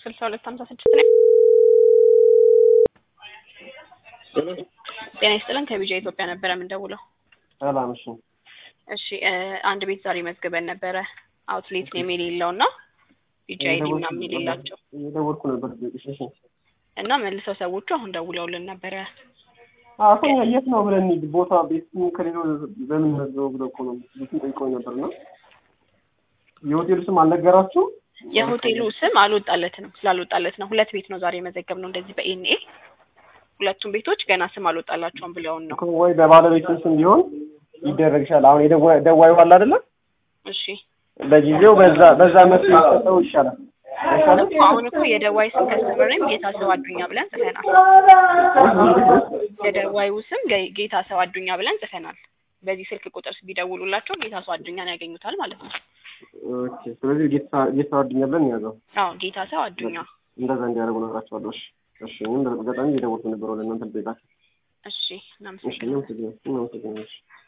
ስልሳ ሁለት ሀምሳ ስድስት ነው። ጤና ይስጥልን ከቢጃ ኢትዮጵያ ነበረ የምንደውለው። ሰላም። እሺ እሺ እ አንድ ቤት ዛሬ መዝግበን ነበረ አውትሌት ኔም የሌለው እና ቢጃ አይዲ ምናምን የሌላቸው እየደወልኩ ነበር። እሺ እሺ። እና መልሰው ሰዎቹ አሁን ደውለውልን ነበረ። አሁን የት ነው ብለን እንሂድ ቦታ ቤት ከሌለው በምን መዘው ብለው እኮ ነው ቤቱን ጠይቀው ነበር እና የሆቴሉ ስም አልነገራችሁ? የሆቴሉ ስም አልወጣለትም ስላልወጣለት ነው። ሁለት ቤት ነው ዛሬ የመዘገብ ነው እንደዚህ በኤንኤ ሁለቱም ቤቶች ገና ስም አልወጣላቸውም ብለውን ነው። እኮ ወይ በባለቤቱ ስም ቢሆን ይደረግ ይሻላል። አሁን የደዋ- ደዋዩ አለ አይደለ? እሺ ለጊዜው በዛ በዛ መፍትሄ ይሰጠው ይሻላል። አይሻልም? እኮ አሁን እኮ የደዋይ ስም ከስተመር ኔም ጌታ ሰው አዱኛ ብለን ጽፈናል። የደዋዩ ስም ገ- ጌታ ሰው አዱኛ ብለን ጽፈናል። በዚህ ስልክ ቁጥር ቢደውሉላቸው ጌታ ሰው አዱኛን ያገኙታል ማለት ነው። ኦኬ። ስለዚህ ጌታ ጌታ አዱኛ ብለን ያዘው አዎ ጌታ ሰው አዱኛ። እንደዛ እንዲያደርጉ ነግራቸዋለሁ። እሺ እሺ። እኔም በጣም እየደወልኩ ነበር ወደ እናንተ ልጠይቃችሁ። እሺ እሺ። እናመሰግናለን። እናመሰግናለን። እናመሰግናለን። እሺ